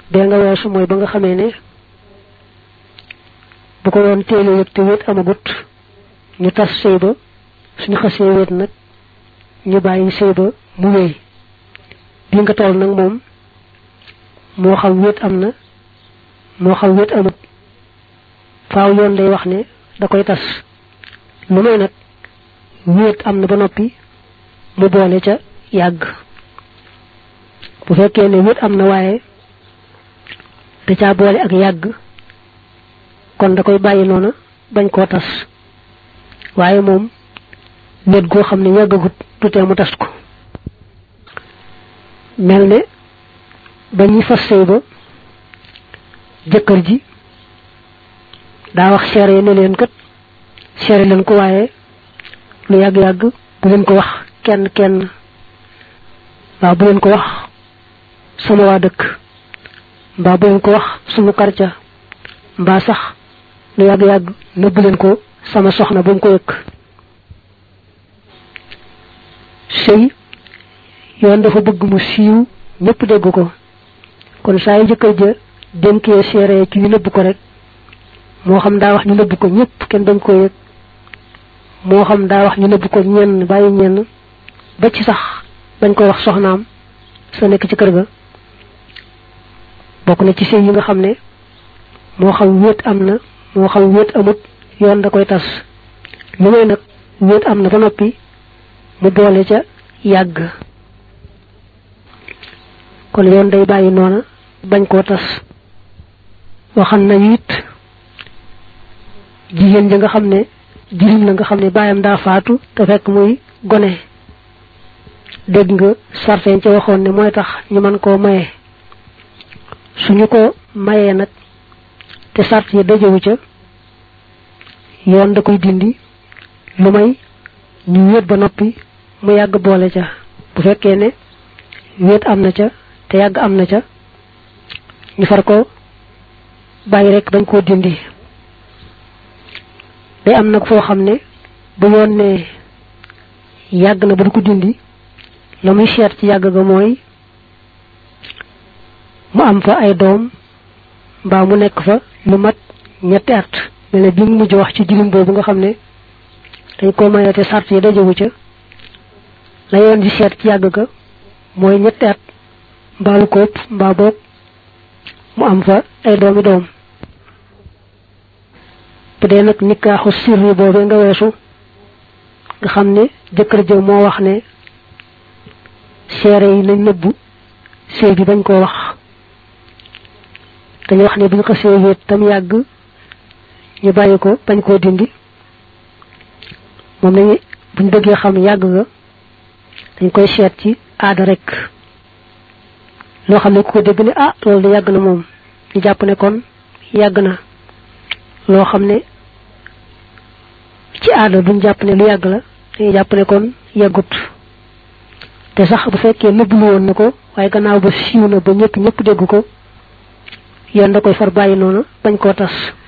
bee nga weesu mooy ba nga xamee ne bu ko doon téele yëg te wéet amagut ñu tas sëy ba suñu xasee wéet nag ñu bàyyi sëy ba mu wéy bi nga toll nag moom moo xam wéet am na moo xam wéet amut faaw yoon day wax ne da koy tas lu may nag wéet am na ba noppi mu boole ca yàgg bu fekkee ne wéet am na waaye da caa boole ak yàgg kon da koy bàyyi noona bañ koo tas waaye moom wéet goo xam ne yàggagut du tee mu tas ko mel ne ba ñuy fas sëy ba jëkkër ji daa wax seere ne leen kat seere leen ko waaye lu yàgg-yàgg bu leen ko wax kenn kenn mbaa bu leen ko wax sama waa dëkk mbaa bu leen ko wax sumu karca mbaa sax lu yàgg-yàgg nëbb leen ko sama soxna bu mu ko yëkk sëy yoon dafa bëgg mu siiw ñëpp dégg ko kon saa yu jëkkër ja dénkee seere ci ñu nëbb ko rek moo xam daa wax ñu nëbb ko ñëpp kenn bañ koo yëg moo xam daa wax ñu nëbb ko ñenn bàyyi ñenn ba ci sax bañ ko wax soxnaam sa nekk ci kër ga bokk na ci sëy yi nga xam ne moo xam wéet am na moo xam wéet amut yoon da koy tas lu may nag wéet am na ba noppi mu boole ca yàgg kon yoon day bàyyi noona bañ koo tas waxan nañu it jigéen ja nga xam ne jirim la nga xam ne baayam daa faatu te fekk muy gone dégg nga sarteen ca waxoon ne mooy tax ñu mën koo maye suñu ko mayee nag te sart yi dajewu ca yoon da koy dindi lu may ñu wéet ba noppi mu yàgg boole ca bu fekkee ne wéet am na ca te yàgg am na ca ñu far ko bàyyi rek bañ koo dindi day am nag foo xam ne bu yoon ne yàgg na ba du ko dindi la muy seet ci yàgg ga mooy mu am fa ay doom mbaa mu nekk fa lu mat ñetti at mel ne bi mu mujj wax ci jirim boobu nga xam ne dañ ko maye te sart yi dajewu ca la yoon di seet ci yàgg ga mooy ñetti at mbaa lu ko ëpp mbaa boog mu am fa ay doomi doom bu dee nag nikaaxu sirri boobee nga weesu nga xam ne jëkkër jëw moo wax ne seere yi nañ nëbbu sëy bi bañ koo wax dañu wax ne buñ ko see wéet tam yàgg ñu bàyyi ko bañ koo dindi moom lañu buñ bëggee xam yàgg nga dañ koy seet ci aada rek loo xam ne ku ko dégg ne ah loolu de yàgg na moom ñu jàpp ne kon yàgg na loo xam ne ci aada duñ jàpp ne lu yàgg la dañuy jàpp ne kon yàggut te sax bu fekkee nëbbulu woon na ko waaye gannaaw ba siiw na ba ñëpp ñëpp dégg ko yoon da koy far bàyyi noonu bañ koo tas